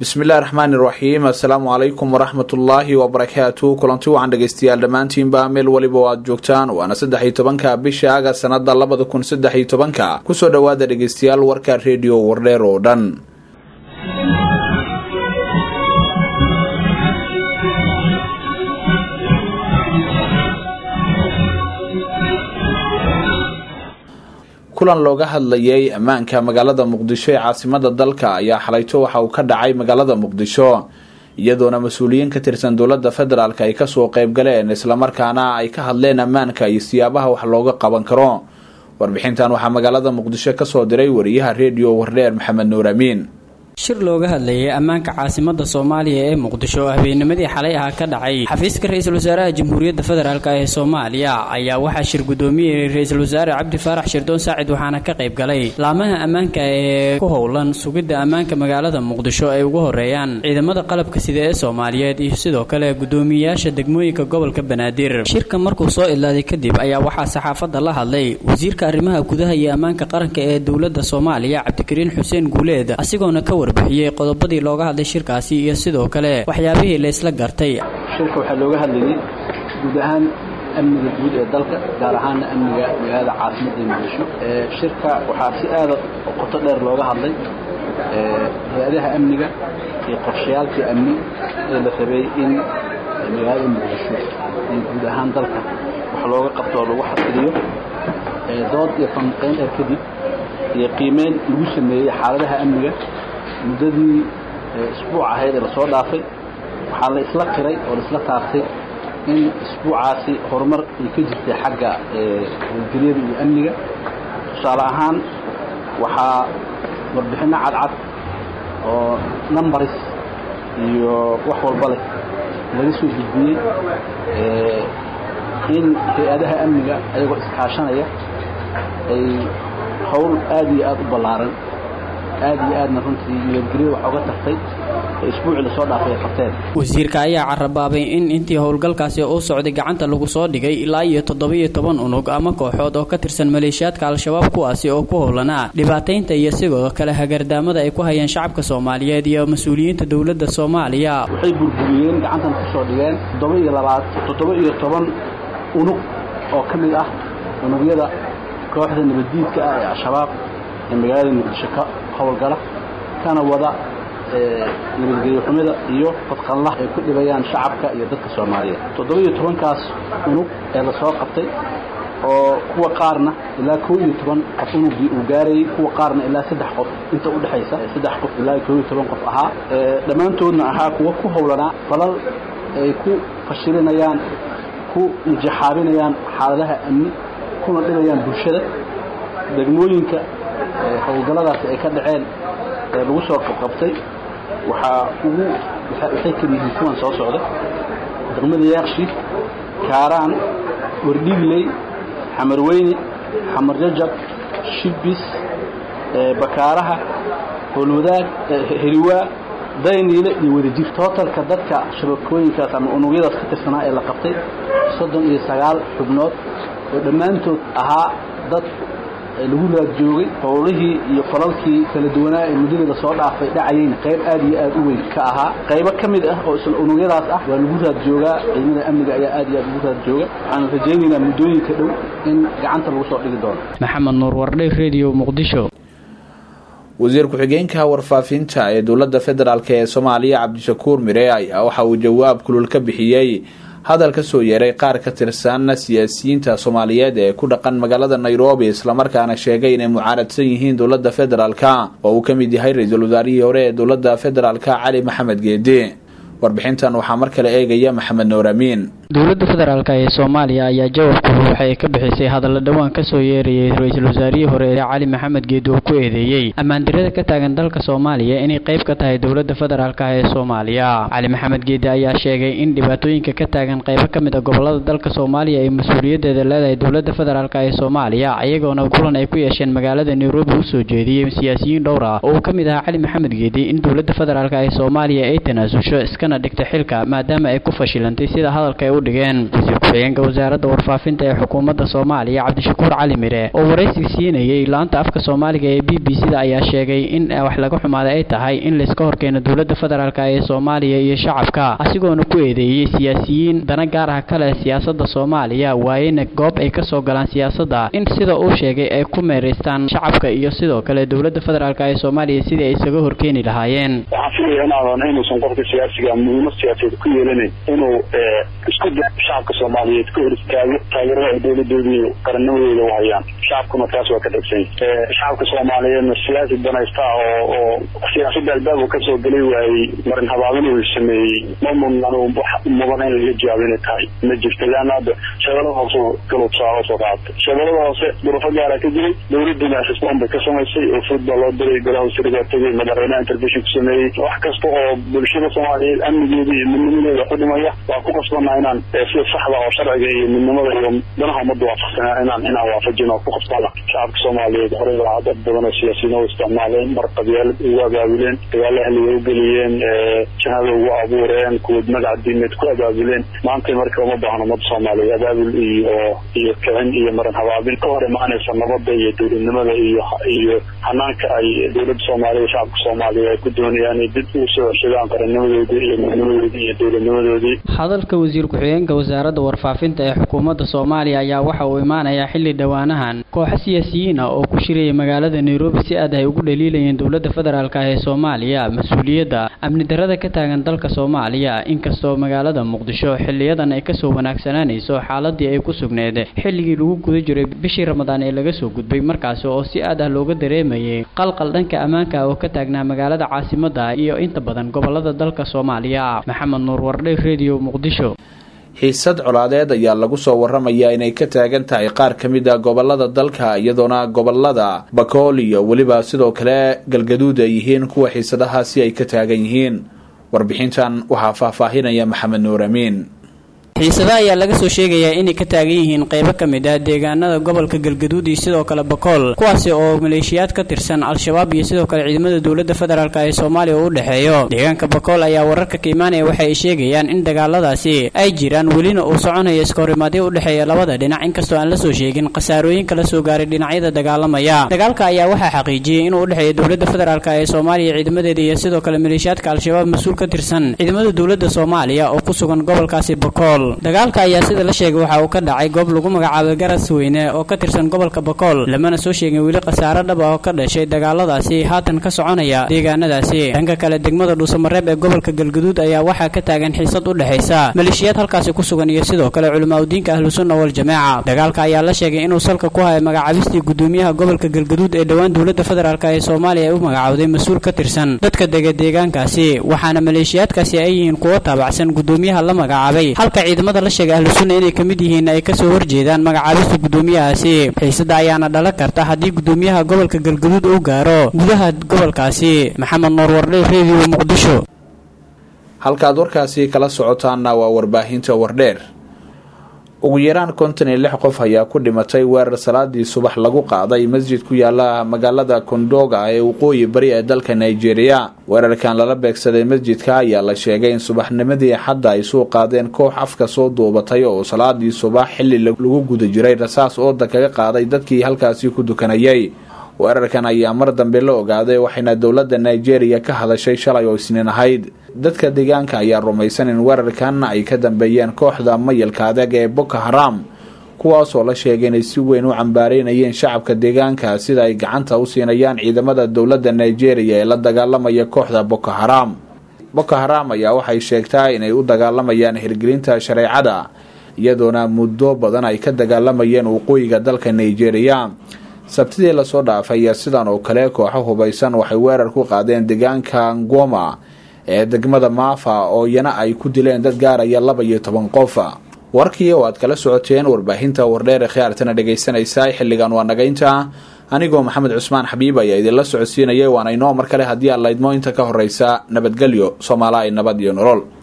bismillahi raxmaani raxiim assalaamu calaykum waraxmatullaahi wabarakaatu kulanti wacan dhegeystayaal dhammaantiinba meel weliba o aad joogtaan waana saddex iyo tobanka bisha aga sanada labada kun saddex iyo tobanka kusoo dhowaada dhegeystayaal warka rediyo wardheer oo dhan kulan looga hadlayay ammaanka magaalada muqdisho ee caasimada dalka ayaa xalayto waxa uu ka dhacay magaalada muqdisho iyadoona mas-uuliyiin ka tirsan dowladda federaalk ay kasoo qeybgaleen islamarkaana ay ka hadleen ammaanka iyo siyaabaha wax looga qaban karo warbixintan waxaa magaalada muqdisho kasoo diray wariyaha rediyo wardheer maxamed nuur amiin shir looga hadlayay ammaanka caasimada soomaaliya ee muqdisho oo habeennimadii xalay ah ka dhacay xafiiska ra-iisul wasaaraha jamhuuriyadda federaalk ee soomaaliya ayaa waxaa shir gudoomiyey ra-iisul wasaare cabdi faarax shirdoon saacid waxaana ka qayb galay laamaha ammaanka ee ku howlan sugidda ammaanka magaalada muqdisho ay ugu horeeyaan ciidamada qalabka sida ee soomaaliyeed iyo sidoo kale gudoomiyeyaasha degmooyinka gobolka banaadir shirka markuu soo idlaaday kadib ayaa waxaa saxaafadda la hadlay wasiirka arrimaha gudaha iyo ammaanka qaranka ee dowladda soomaaliya cabdikariin xuseen guuleed asigoona ka warbixiyey qodobadii looga hadlay shirkaasi iyo sidoo kale waxyaabihii laysla gartay shirka waxaa looga hadlayay guud ahaan amniga guud ee dalka gaar ahaana amniga magaalada caasimadda muqdisho shirka waxaa si aada qoto dheer looga hadlay hay-adaha amniga iyo qorshayaalkii amni ee la rabay in magaalada muqdisho iyo guud ahaan dalka wax looga qabto oo lagu xasiliyo dood iyo falanqayn dheer kadib iyo qiimeyn lagu sameeyey xaaladaha amniga muddadii isbuuc ahayd ee lasoo dhaafay waxaa la isla qiray oo la isla taabtay in isbuucaasi horumar ay ka jirtay xagga howlgelyada iyo amniga tusaale ahaan waxaa warbixinno cadcad oo numbaris iyo wax walba leh laga soo gudbiyey in hay-adaha amniga ayagoo iskaashanaya ay howl aad iyo aad u ballaaran aad iyo aadna runtii nabadgelyo wax oga tartay oo isbuucii lasoo dhaafay ay qabteen wasiirka ayaa carabaabay in intii howlgalkaasi uu socday gacanta lagu soo dhigay ilaa iyo toddoba-iyo toban unug ama kooxood oo ka tirsan maleeshiyaadka al-shabaab kuwaasi oo ku howlanaa dhibaataynta iyo sidoo kale hagardaamada ay ku hayeen shacabka soomaaliyeed iyo mas-uuliyiinta dowladda soomaaliya waxay burburiyeen gacantan kusoo dhigeen toddoba iyo labaad toddoba iyo toban unug oo ka mid ah unugyada kooxda nabaddiidka ah ee al-shabaab ee magaalada muqdisho ka howlgala kana wada nabadgelyo xumida iyo fadqanlah ay ku dhibayaan shacabka iyo dadka soomaaliyeed toddoba iyo tobankaas unug ee lasoo qabtay oo kuwa qaarna ilaa koo iyo toban qof unugii uu gaarayey kuwa qaarna ilaa saddex qof inta u dhexaysa saddex qof ilaa koo iyo toban qof ahaa dhammaantoodna ahaa kuwa ku howlanaa falal ay ku fashilinayaan ku mujaxaabinayaan xaaladaha amni kuna dhibayaan bulshada degmooyinka howlgalladaasi ay ka dhaceen ee lagu soo qabqabtay waxaa ugu waxay kala yihiin kuwan soo socda degmada yaaqshi kaaraan wardhigley xamarweyne xamar jajab shibis bakaaraha howlwadaag heliwaa dayniile iyo wadajir tootalka dadka shabakooyinkaas ama unugyadaas ka tirsanaa ee la qabtay soddon iyo sagaal xubnood oo dhammaantood ahaa dad lagu raad joogay howlihii iyo falalkii kala duwanaa ee muddadii lasoo dhaafay dhacayeyna qayb aad iyo aad u weyn ka ahaa qaybo ka mid ah oo isla unugyadaas ah waa lagu raad joogaa ciidamada amniga ayaa aad iyo aad ugu raad jooga waxaanu rajaynaynaa muddooyinka dhow in gacanta lagu soo dhigi doono maxamed nuur wardhay radio muqdisho wasiir ku-xigeenka warfaafinta ee dowladda federaalk ee soomaaliya cabdishakuur mire ayaa waxa uu jawaab kulul ka bixiyey hadal ka soo yeeray qaar ka tirsan siyaasiyiinta soomaaliyeed ee ku dhaqan magaalada nairobi islamarkaana sheegay inay mucaaradsan yihiin dowladda federaalk oo uu ka mid yahay ra-iisul wasaarihii hore ee dowladda federaalk cali maxamed geedi warbixintan waxaa mar kale eegaya maxamed nuur amiin dowladda federaalk ee soomaaliya ayaa jawaabku waxay ka bixisay hadalla dhowaan kasoo yeerayay ra-iisul wasaarihii hore ee cali maxamed geedi oo ku eedeeyey ammaandirada ka taagan dalka soomaaliya inay qayb ka tahay dowladda federaalk ee soomaaliya cali maxamed geedi ayaa sheegay in dhibaatooyinka ka taagan qaybo ka mid a gobolada dalka soomaaliya ay mas-uuliyadeeda leedahay dowladda federaalk ee soomaaliya iyagoona kulan ay ku yeesheen magaalada nairobi usoo jeediyey siyaasiyiin dhowr ah oo uu ka mid ahaa cali maxamed geedi in dowladda federaalk ee soomaaliya ay tanaasusho iskana dhigta xilka maadaama ay ku fashilantay sida hadalka ay u dhigeen wasiir ku-xigeenka wasaaradda warfaafinta ee xukuumadda soomaaliya cabdishakuur cali mire oo waraysi siinayay laanta afka soomaaliga ee b b c da ayaa sheegay in wax laga xumaaday ay tahay in layska horkeeno dowladda federaalk ee soomaaliya iyo shacabka asigoona ku eedeeyey siyaasiyiin dana gaar ah kale siyaasada soomaaliya waayena goob ay kasoo galaan siyaasadda in sida uu sheegay ay ku meeraystaan shacabka iyo sidoo kale dowladda federaalk ee soomaaliya sidii ay isaga horkeeni lahaayeen waxaan filaya inaadan inuusan qofka siyaasiga muhiimad siyaasadeed ku yeelanayn inuu isku da shacabka soomaaliyeed ka hor istaago taageerada ay dowladoodii qarannimadooda u hayaan shacabkuna taas waa ka dhegsan shacabka soomaaliyeedna siyaasi danaysta oo oo siyaasadda albaabka kasoo gelay waayey marin habaabin uu sameeyey ma mudnan wax mudan in laga jawaabo inay tahay ma jirto leanna hadda shabeelada hoose galubsaa hoosoo qaatay shabeelada hoose durufo gaara ka jiray dowladuna xisbaan bay ka samaysay oo food baa loo diray golaha wasiiradaa tegay madaxweynaha intervention ku sameeyey wax kasta oo bulshada soomaaliyeed amnigeeda iyo midnimadeeda ku dhimaya waa ku qasbanaa inaan sida saxda oo sharciga iyo midnimada iyo danaha ummadda waafaqsana inaan inaan waafajin oo ku qasbana shacabka soomaaliyeed horey baa dad badan oo siyaasiyiin u isticmaaleen mar qabyaalad ugu abaabuleen dagaalo ahliga u geliyeen jahada ugu abuureen kuwad magac diimeed ku abaabuleen maanta marka uma baahno ummadda soomaaliyeed abaabul iyo iyo kicin iyo marin habaabin ka hor imaanaysa nabadda iyo dowladnimada iyo iyo hanaanka ay dowladda soomaaliya shacabka soomaaliya ay ku doonayaan inay dib ugu soo ceshadaan qarannimadoodii iyo midnimadoodii iyo dowladnimadoodii hadalka wasiir ku-xigeenka wasaaradda warfaafinta ee xukuumadda soomaaliya ayaa waxa uu imaanayaa xilli dhowaanahan kooxo siyaasiyiin ah oo ku shiraya magaalada nairobi si aad ay ugu dhaliilayeen dowladda federaalk ee soomaaliya mas-uuliyadda amni darada ka taagan dalka soomaaliya inkastoo magaalada muqdisho xiliyadan ay kasoo wanaagsanaanayso xaaladii ay ku sugneed xilligii lagu guda jiray bishii ramadaan ee laga soo gudbay markaasi oo si aad ah looga dareemayay qalqal dhanka ammaanka oo ka taagnaa magaalada caasimadda iyo inta badan gobolada dalka soomaaliya maxamed nuur wardhe redio muqdisho xiisad colaadeed ayaa lagu soo waramayaa inay ka taagan tahay qaar ka mid a gobolada dalka iyadoona gobolada bakool iyo weliba sidoo kale galgaduud ay yihiin kuwa xiisadahaasi ay ka taagan yihiin warbixintan waxaa faahfaahinaya maxamed nuur amiin xiisada ayaa laga soo sheegayaa inay ka taagan yihiin qaybo ka mid ah deegaanada gobolka galgaduud iyo sidoo kale bakool kuwaasi oo maleeshiyaad ka tirsan al-shabaab iyo sidoo kale ciidamada dowladda federaalk ee soomaaliya uu u dhexeeyo deegaanka bakool ayaa wararka ka imaanaya waxa ay sheegayaan in dagaaladaasi ay jiraan welina uu soconayo iskahorimaadyo u dhexeeya labada dhinac inkastoo aan la soo sheegin khasaarooyin kala soo gaaray dhinacyada dagaalamaya dagaalka ayaa waxaa xaqiijiyey inuu u dhexeeyo dowladda federaalk ee soomaaliya ciidamadeeda iyo sidoo kale maleeshiyaadka al-shabaab mas-uul ka tirsan ciidamada dowladda soomaaliya oo ku sugan gobolkaasi bakool dagaalka ayaa sida la sheegay waxa uu ka dhacay goob lagu magacaabay garas weyne oo ka tirsan gobolka bakool lamana soo sheegin weli khasaaro dhab ah oo ka dhashay dagaaladaasi haatan ka soconaya deegaanadaasi dhanka kale degmada dhuusamareeb ee gobolka galgaduud ayaa waxaa ka taagan xiisad u dhexaysa maleeshiyaad halkaasi ku sugan iyo sidoo kale culimaadudiinka ahlusunna waljamaaca dagaalka ayaa la sheegay inuu salka ku hayo magacaabistii gudoomiyaha gobolka galgaduud ee dhowaan dowladda federaalk ee soomaaliya ay u magacawday mas-uul ka tirsan dadka dega deegaankaasi waxaana maleeshiyaadkaasi ay yihiin kuwo taabacsan gudoomiyaha la magacaabay halka ciidamada la sheegay ahlu sunna inay ka mid yihiin ay kasoo horjeedaan magacaabista gudoomiyahaasi xiisada ayaana dhalan karta haddii gudoomiyaha gobolka galgaduud uu gaaro gudaha gobolkaasi maxamed nuur wardhe redio muqdisho halkaad warkaasi kala socotaanna waa warbaahinta wardheer ugu yaraan konton iyo lix qof ayaa ku dhimatay weerar salaadii subax lagu qaaday masjid ku yaala magaalada kondoga ee waqooyi bari ee dalka nigeria weerarkan lala beegsaday masjidka ayaa la sheegay in subaxnimadii xadda ay soo qaadeen koox afka soo duubatay oo salaadii subax xilli lagu guda jiray rasaas ooda kaga qaaday dadkii halkaasi ku dukanayay weerarkan ayaa mar dambe la ogaaday waxayna dowladda nigeria ka hadashay shalay oo isniin ahayd dadka deegaanka ayaa rumaysan in weerarkan ay ka dambeeyeen kooxda mayalka adag ee boko haram kuwaasoo la sheegay inay si weyn u cambaareynayeen shacabka deegaanka sida ay gacanta u siinayaan ciidamada dowladda nigeria ee la dagaalamaya kooxda boko haram boko haram ayaa waxay sheegtaa inay u dagaalamayaan hirgelinta shareecada iyadoona muddo badan ay ka dagaalamayeen waqooyiga dalka nigeria sabtidii lasoo dhaafay ayaa sidan oo kale kooxo hubaysan waxay weerar ku qaadeen deegaanka ngoma ee degmada maafa oo iyana ay ku dileen dad gaaraya laba iyo toban qof warkii oo aad kala socoteen warbaahinta wardheer ee khiyaartana dhegaysanaysa xilligan waa nagaynta anigoo maxamed cusmaan xabiib ayaa idinla socodsiinayay waana inoo mar kale haddii aan laydmo inta ka horeysa nabadgelyo soomaala ay nabad iyo nolol